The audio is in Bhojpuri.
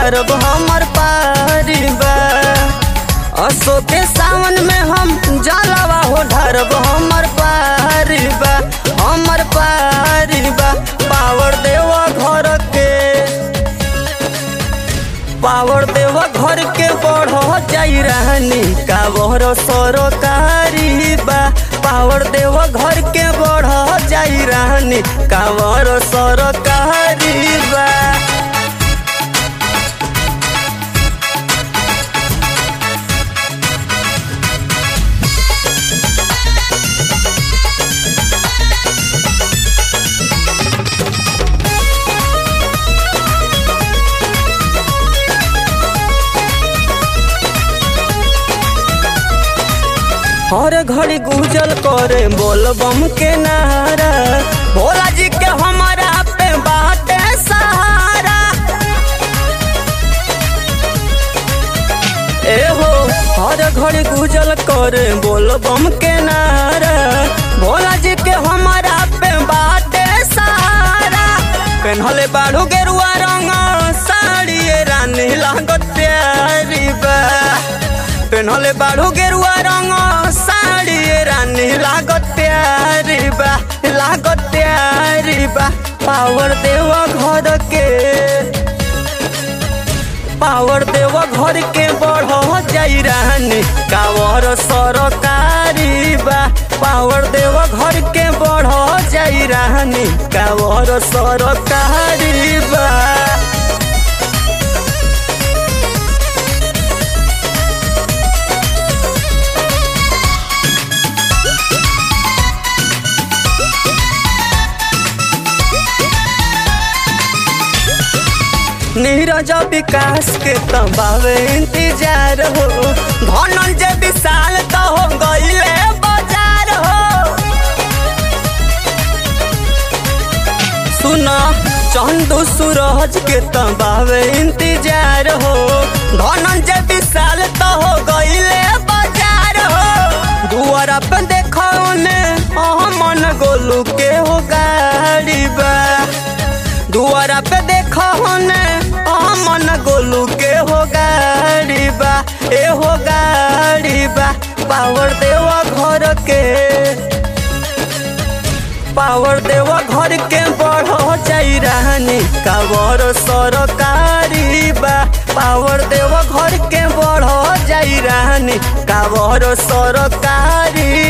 ढारब हमर पारी बा असो के सावन में हम जलवा हो ढारब हमर पारी बा हमर पारी बा पावर देवा घर के पावर देव घर के बढ़ जाई रहनी कावर सरकारी बा पावर देव घर के बढ़ जाई रहनी कावर सरकारी बा हर घड़ी गुजल करे बोल बम के नारा भोला जी के हमारा पे बाटे सहारा ए हो हर घड़ी गुजल करे बोल बम के नारा भोला जी के हमारा पे बाटे सहारा पेन्हले बाड़ू गेरुआ रंग साड़ी रानी लागत प्यारी बा पेन्हले बाड़ू गेरुआ रंग साड़ी रानी लागत प्यारी बा लागत प्यारी बा पावर देव घर के पावर देव घर के बढ़ जाई रानी कावर सरकारी बा पावर देव घर के बढ़ जाई रानी कावर सरकारी बा नीरज विकास के तबावे इंतजार हो धनंजय विशाल तो हो गईले बाजार हो सुना चंदू सूरज के तबावे इंतजार हो धनंजय विशाल तो हो गईले बाजार हो दुआरा पे देखो ने मन गोलू के हो गाड़ी बा दुआरा पे देखो ने मन गोलू के हो गाड़ी बा ए हो गाड़ी बा पावर देवा घर के पावर देवा घर के बढ़ जाई रानी कावर सरकारी बा पावर देवा घर के बढ़ जाई रानी कावर सरकारी